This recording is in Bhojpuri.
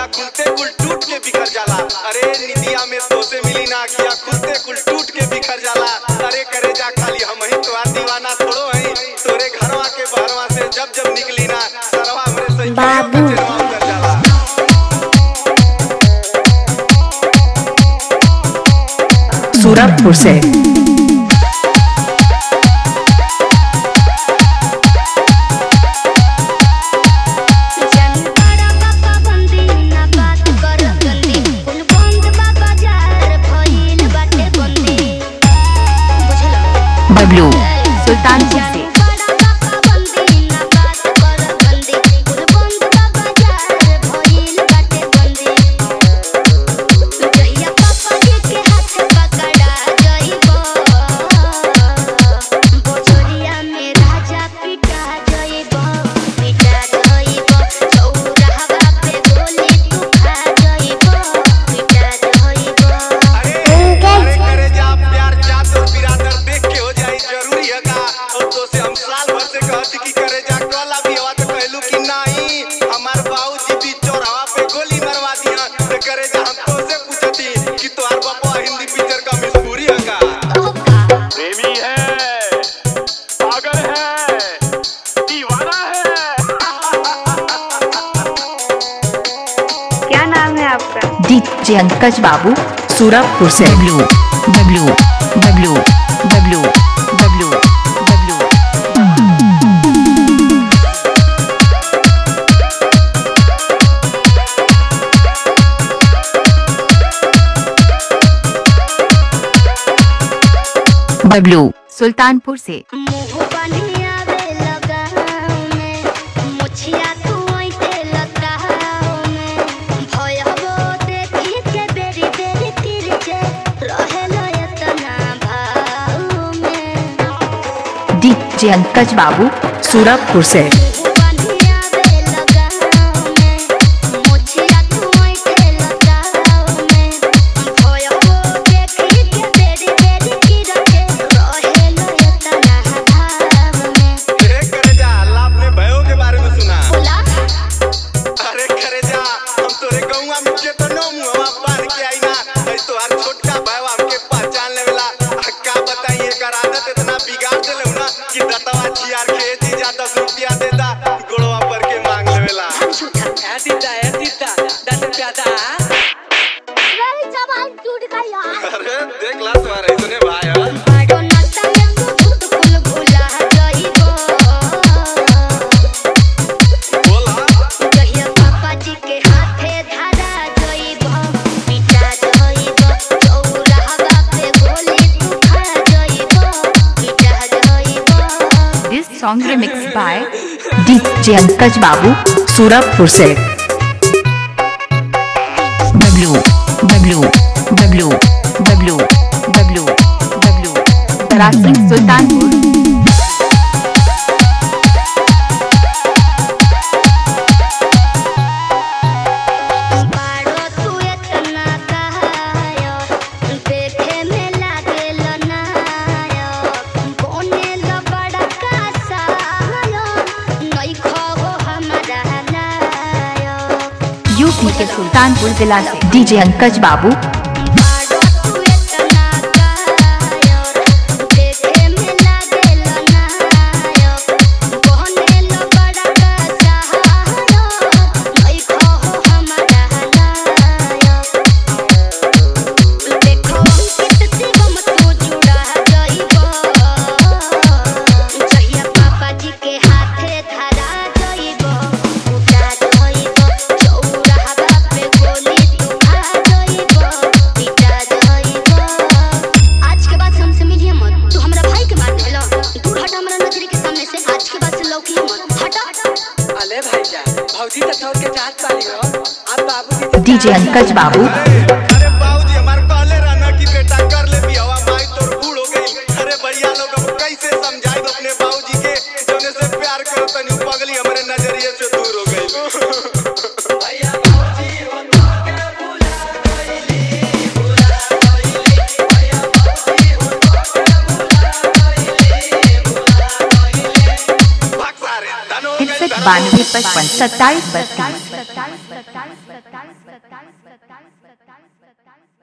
खुलते कुल टूट के बिखर जाला अरे निदिया में तो से मिली ना अखिया खुलते कुल टूट के बिखर जाला अरे करे जा खाली हम ही तो दीवाना थोड़ो है तोरे घरवा के बहरवा से जब जब निकली ना सरवा हमरे सही बाबू। उतर जाला सूरजपुर से जनतारा बाबा बंदी ना बात कर गंदी कुल बंद बाबा जार भइल बाटे बंदी बुझला बबलू सुल्तानपुर से जनतारा बाबा बंदी ना बात कर गंदी कुल बंद बाबा जार भइल बाटे बंदी जहिया पापा जी के हाथ पकड़ा जइबो बोझरिया में राजा पिटा जइबो पिटा जइबो चौराहा पे गोली तू खा जइबो पिटा जइबो अरे अरे करे जा प्यार जात और बिरादर देख के हो जाई जरूरी है का और तो से हम साल भर से कहती कि करे जा कला भी हवा तो कहलू कि नहीं हमार बाबूजी भी चौराहा पे गोली मरवा दिया तो करे जा हम तो से पूछती कि तोहार बाबा हिंदी पिक्चर का मजबूरी है का प्रेमी है पागल है दीवाना है क्या नाम है आपका डीजे अंकज बाबू सूरजपुर से बबलू बबलू बबलू बबलू बबलू बबलू बबलू सुल्तानपुर से मुंह बनिया वे लगाव में मुछिया तू ओइते लगाव में भयबो देखी के बेरी बेरी तिरछे रहेलो एतना भाव में डीजे अंकज बाबू सूरजपुर से मुंह बनिया वे लगाव में मुछिया तू ओइते लगाव में भयबो देखी के बेरी बेरी तिरछे रहेलो एतना भाव में ए करे जा अल्लाह अपने भयो के बारे में सुना बोला अरे करे जा हम तोरे गौवा में के तो नो मुहवा बांध के आई ना ऐ तोहार छोटका भाईवा हमके पहचान लेवेला आ का बताई एकर आदत इतना बिगाड़ देले ना कि दतवा छियार के जी जा 10 रुपया देता गोड़वा पर के मांग लेवेला दीदा है दीदा दस रुपया दा मेरी जबान टूट गई यार अरे देख ला तुम्हारे इतने भाई है आगो नशा में तू भूत कुल भुला जाइबो बोला कहिया पापा जी के हाथे धरा जाइबो पिटा जाइबो चौराहा पे गोली तू खा जाइबो पिटा जाइबो this song remix by DJ Ankaj बाबू सूरजपुर से बबलू बबलू बबलू बबलू बबलू बबलू तरासी सुल्तानपुर बाड़ो तू इतना कहायो देखे में लागेल नायो बोने लो बड़ा कासायो नहीं खो हमारा नायो यूपी के सुल्तानपुर जिला से डीजे अंकज बाबू बाड़ो तू इतना कहायो देखे में लागेल नायो बोने लो बड़ा कासायो नहीं खो हमारा नायो देखो कितनी गम तू जुड़ा जाइबो जहिया पापा जी के हाथे धरा जाइबो उठा जाइबो चौराहा पे गोली तू खा जाइबो पिटा जाइबो आज के बाद से हमसे मिलिए मत तू हमरा भाई के बात भेलो दूर हट हमरा नजर के सामने से आज के बाद से लौकिए मत हटा अले भैया भौजी तो छोड़ के चाहत पाली हो अब बाबू डीजे अंकज बाबू अरे बाबूजी हमार कहले रहना कि बेटा कर ले बियावा माई तोर बूढ़ हो गई अरे भैया लोग अब कैसे समझाई अपने बाबूजी के जोने से प्यार करो तनी उ पगली हमरे नजरिए से दूर हो गई भैया भौजी हो तो के बुला गईली बुला गईली भैया भौजी हो तो के बुला गईली बुला गईली भाग सारे धनो हिटसेट बानवे पचपन सत्ताईस बत्तीस